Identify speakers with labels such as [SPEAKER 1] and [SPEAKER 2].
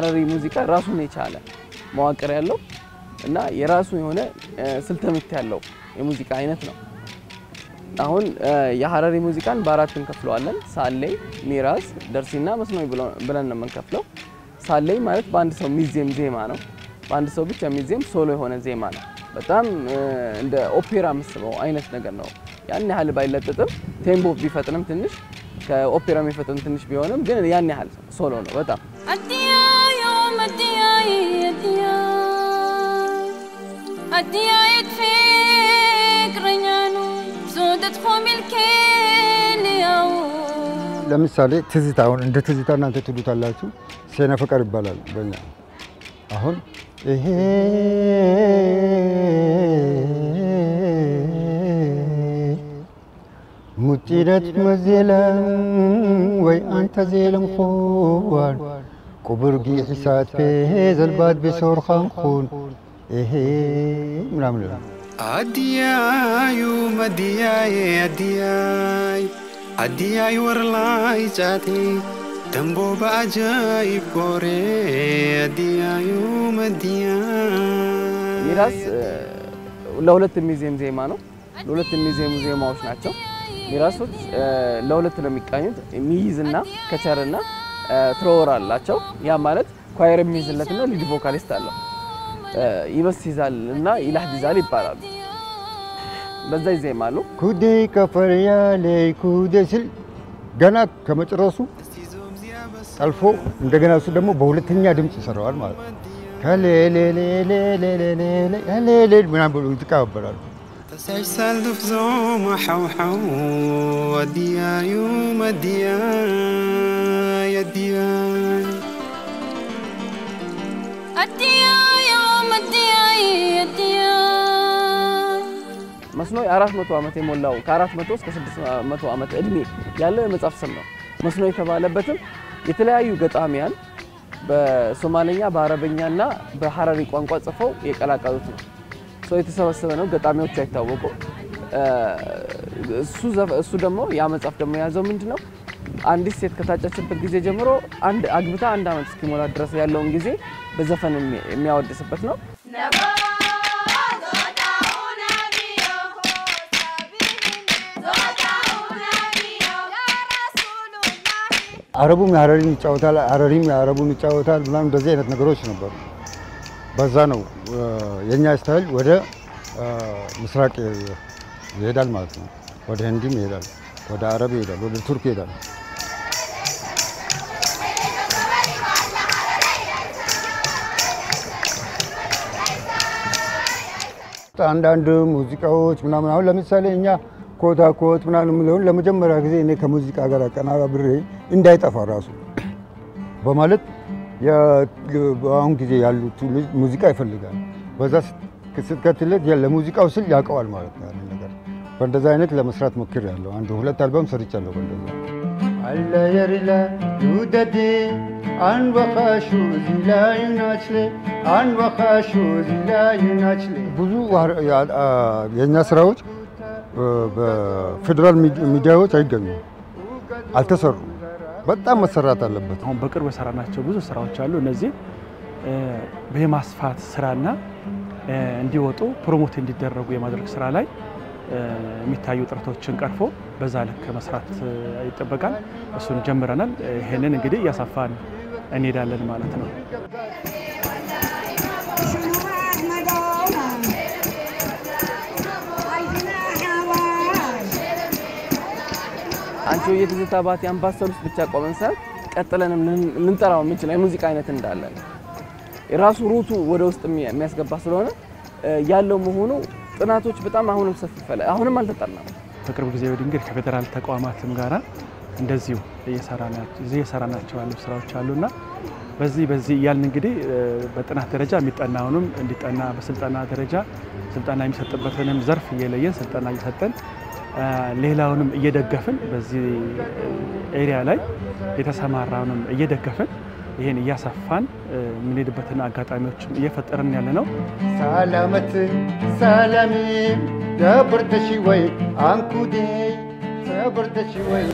[SPEAKER 1] የሀረሪ ሙዚቃ ራሱን የቻለ መዋቅር ያለው እና የራሱ የሆነ ስልተ ምት ያለው የሙዚቃ አይነት ነው። አሁን የሀረሪ ሙዚቃን በአራት እንከፍለዋለን። ሳሌይ፣ ሚራዝ፣ ደርሲና መስኖይ ብለን ነው የምንከፍለው። ሳሌይ ማለት በአንድ ሰው የሚዜም ዜማ ነው። በአንድ ሰው ብቻ የሚዜም ሶሎ የሆነ ዜማ ነው። በጣም እንደ ኦፔራ የምስበው አይነት ነገር ነው። ያን ያህል ባይለጥጥም ቴምቦ ቢፈጥንም ትንሽ ከኦፔራ የሚፈጥን ትንሽ ቢሆንም ግን ያን ያህል ሶሎ ነው በጣም
[SPEAKER 2] ለምሳሌ ትዝታ አሁን እንደ ትዝታ እናንተ ትሉታላችሁ፣ ሴነ ፍቅር ይባላል በኛ አሁን ይሄ ሙጢረት መዜለም ወይ አንተ ዜለም ኹዋን ቁብርጊ ሒሳት ፔ ዘልባት ቤሶርኻን ኹን ይሄ ምናምን ይላል።
[SPEAKER 3] አዲያዩ መዲያዬ አዲያይ አዲያይ ወርላይ ጫቴ ደንቦ በአጃይብ ቆሬ አዲያዩ መዲያይ
[SPEAKER 1] ሚራዝ ለሁለት የሚዜም ዜማ ነው። ለሁለት የሚዜሙ ዜማዎች ናቸው። ሚራሶች ለሁለት ነው የሚቃኙት። ሚይዝና ከቸርና ትሮወር አላቸው። ያ ማለት ኳየር የሚይዝለትና ሊድ ቮካሊስት አለው። ይበስ ይዛል እና ይላህዲዛል ይባላሉ። በዛ ይዜማሉ።
[SPEAKER 2] ኩዴ ከፈርያሌ ኩዴ ስል ገና ከመጨረሱ ጠልፎ እንደገና እሱ ደግሞ በሁለተኛ ድምፅ ይሰራዋል ማለት ነው። ከሌሌሌሌሌሌሌሌ ምናምን ብሎ ይተቀባበላሉ።
[SPEAKER 3] ተሳይሳል ድፍዞም ሓውሓው አዲያዩ መዲያይ አዲያይ
[SPEAKER 1] መስኖይ አራት መቶ ዓመት የሞላው ከአራት መቶ እስከ ስድስት መቶ ዓመት እድሜ ያለው የመጽሐፍ ስም ነው። መስኖ የተባለበትም የተለያዩ ገጣሚያን በሶማሌኛ በአረበኛና በሀረሪ ቋንቋ ጽፈው የቀላቀሉት ነው። ሰው የተሰበሰበ ነው። ገጣሚዎቹ አይታወቁም። እሱ ደግሞ ያ መጽሐፍ ደግሞ የያዘው ምንድን ነው? አንዲት ሴት ከታጨችበት ጊዜ ጀምሮ አንድ አግብታ አንድ ዓመት እስኪሞላ ድረስ ያለውን ጊዜ በዘፈን የሚያወድስበት ነው።
[SPEAKER 2] አረቡም የሀረሪን ይጫወታል፣ ሀረሪም የአረቡን ይጫወታል ምናምን እንደዚህ አይነት ነገሮች ነበሩ። በዛ ነው የእኛ ስታይል ወደ ምስራቅ ይሄዳል ማለት ነው። ወደ ህንዲም ይሄዳል፣ ወደ አረብ ይሄዳል፣ ወደ ቱርክ ይሄዳል። አንዳንድ ሙዚቃዎች ምናምን አሁን ለምሳሌ እኛ ኮታ ኮት ምናምን የምለውን ለመጀመሪያ ጊዜ እኔ ከሙዚቃ ጋር አቀናብሬ እንዳይጠፋ ራሱ በማለት በአሁን ጊዜ ያሉት ሙዚቃ ይፈልጋል። በዛ ስትከትለት ለሙዚቃው ስል ያውቀዋል ማለት ነው ያንን ነገር። በእንደዛ አይነት ለመስራት ሞክር ያለው አንድ ሁለት አልበም ሰርቻለሁ። በእንደዛ አለ የሪላ ዩደዴ አንበኻሹ ዚላዩናችሌ አንበኻሹ ዚላዩናችሌ ብዙ የእኛ ስራዎች በፌዴራል ሚዲያዎች አይገኙም፣ አልተሰሩም። በጣም መሰራት አለበት።
[SPEAKER 4] አሁን በቅርብ የሰራናቸው ብዙ ስራዎች አሉ። እነዚህ የማስፋት ስራና እንዲወጡ ፕሮሞት እንዲደረጉ የማድረግ ስራ ላይ የሚታዩ ጥረቶችን ቀርፎ በዛ ልክ መስራት ይጠበቃል። እሱን ጀምረናል። ይሄንን እንግዲህ እያሰፋን እንሄዳለን ማለት ነው።
[SPEAKER 1] አንቺ የትዝታ ባቲ አምባሰል ውስጥ ብቻ ቆመን ሳይሆን ቀጥለንም ልንጠራው የምንችል የሙዚቃ አይነት እንዳለን የራሱ ሩቱ ወደ ውስጥ የሚያስገባ ስለሆነ ያለው መሆኑ ጥናቶች በጣም አሁንም ሰፊ ፈለ አሁንም አልተጠናም።
[SPEAKER 4] በቅርብ ጊዜ ወዲህ እንግዲህ ከፌዴራል ተቋማትም ጋራ እንደዚሁ እየሰራናቸው ያሉ ስራዎች አሉና በዚህ በዚህ እያልን እንግዲህ በጥናት ደረጃ የሚጠናውንም እንዲጠና በስልጠና ደረጃ ስልጠና የሚሰጥበትንም ዘርፍ እየለየን ስልጠና እየሰጠን ሌላውንም እየደገፍን በዚህ ኤሪያ ላይ የተሰማራውንም እየደገፍን ይህን እያሰፋን የምንሄድበትን አጋጣሚዎችም እየፈጠርን ያለ ነው።
[SPEAKER 2] ሰላመት ሰላሚ ደብርተሺ ወይ አንኩዴ ሰብርተሺ ወይ